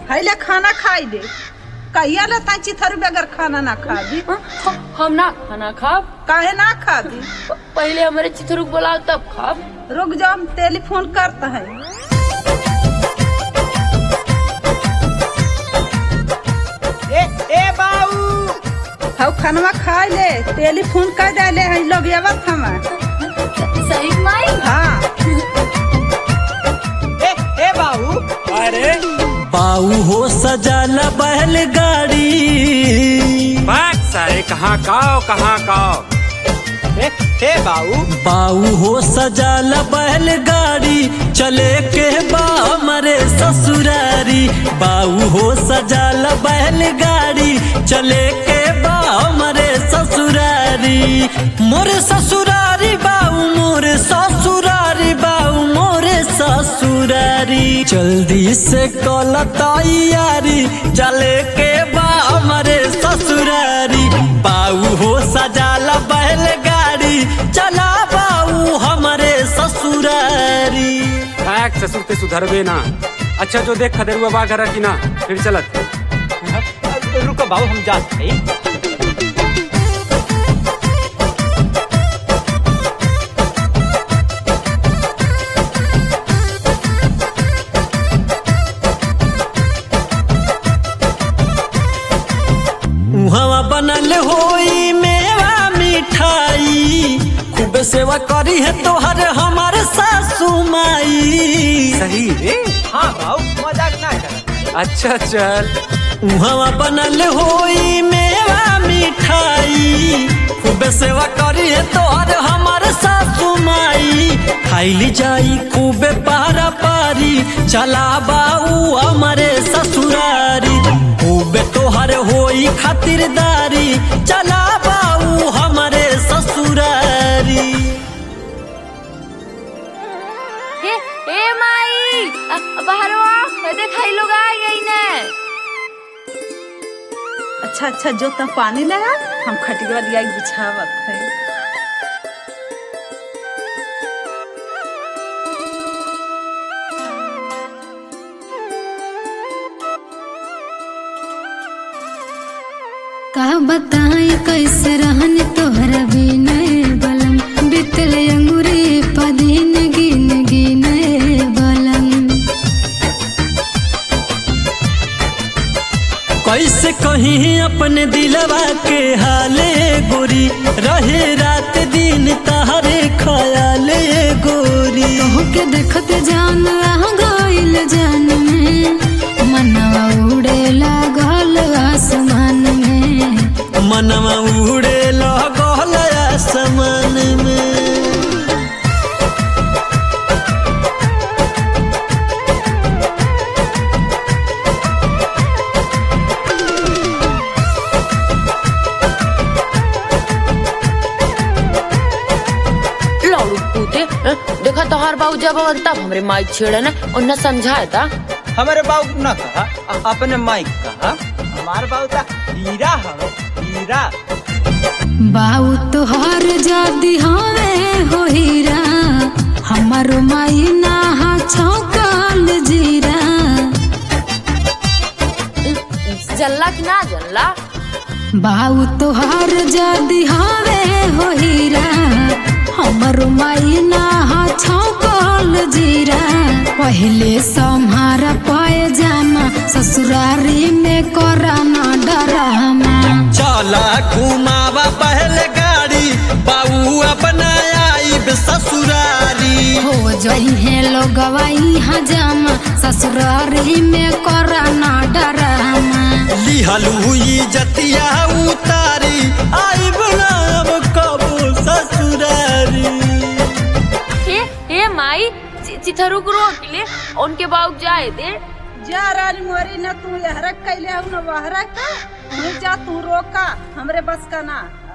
हैले खाना खाई दे कहिया ले ता चिथर बगैर खाना ना खा दी हाँ, हम ना खाना खाब काहे ना खा दी प- पहले हमारे चिथरुक बोलाओ तब खाब रुक जाओ हम टेलीफोन करता है ए ए बाऊ हाउ खानवा खा ले टेलीफोन कर दे है लोग आवत हम सही माई हाँ ए ए बाऊ अरे बाऊ हो सजाला बैलगाड़ी बाग सारे कहाँ काओ कहाँ काओ ए ए बाऊ बाऊ हो सजाला बैलगाड़ी चले के बा हमारे ससुरारी बाऊ हो सजाला बैलगाड़ी चले के बा हमारे ससुरारी मोरे ससुरारी बाऊ मोरे ससुरारी बाऊ मोरे ससुरारी जल्दी से कल तैयारी चले के बा हमारे ससुरारी बाऊ हो सजाला बैलगाड़ी चला बाऊ हमारे ससुरारी बाग ससुर ते सुधरबे ना अच्छा जो देख खदेरुआ बा घर की ना फिर चलत रुको बाऊ हम जात हई उहवा बनल होई मेवा मिठाई खूब सेवा करी है तोहर हमार सासू माई सही रे हाँ बाऊ मजाक ना कर अच्छा चल उहवा बनल होई मेवा मिठाई खूब सेवा करी है तोहर हमार सासू माई खाइली जाई खूबे पारा पारी चला बाऊ हमारे ससुरारी खूबे तोहर होई खातिरदारी चला बाऊ हमारे ससुरारी हे हे माई अ- बाहर आ देख हाई लोग आ गई ने अच्छा अच्छा जो तब पानी लगा हम खटिया लिया के बिछावत है का बताई कैसे रहन तोहरा बिना बलम बितल अंगूरी पदीन गिन गिन बलम कैसे कहीं अपने दिलवा के हाले गोरी रहे रात दिन तहरे खयाले गोरी तोहके देखत जान रह गइल जान में मनवा उड़े लागल आसमान में मनवा उड़े लगल आसमान में लालू पूते अ, देखा तोहार बाबू जब आवन तब हमरे माई छेड़े ने और न समझाए था हमारे बाऊ ना कहा अ- अपने माइक कहा हमारे बाऊ ता हीरा हवे हीरा बाऊ तोहर जादी हवे हो हीरा हमारो माई ना हा छौकल जीरा जल्ला कि ना जल्ला बाऊ तोहार जादी हवे हो हीरा हमरो माई ना हा छौकल जीरा पहले सम्हारा पाए जामा ससुरारी में कराना डरामा चला घुमावा पहले गाड़ी बाऊ अपना आईब ससुरारी हो जई है लोगवा यहाँ जामा ससुरारी में कराना डरामा लिहलू जतिया उतारी आई अब कबो ससुरारी हे हे माई चि- चिथरू को रोक ले उनके बाबू जाए दे जा रानी मोरी न तू यहरक कैले हूं न वहरक का नहीं जा तू रोका हमरे बस का ना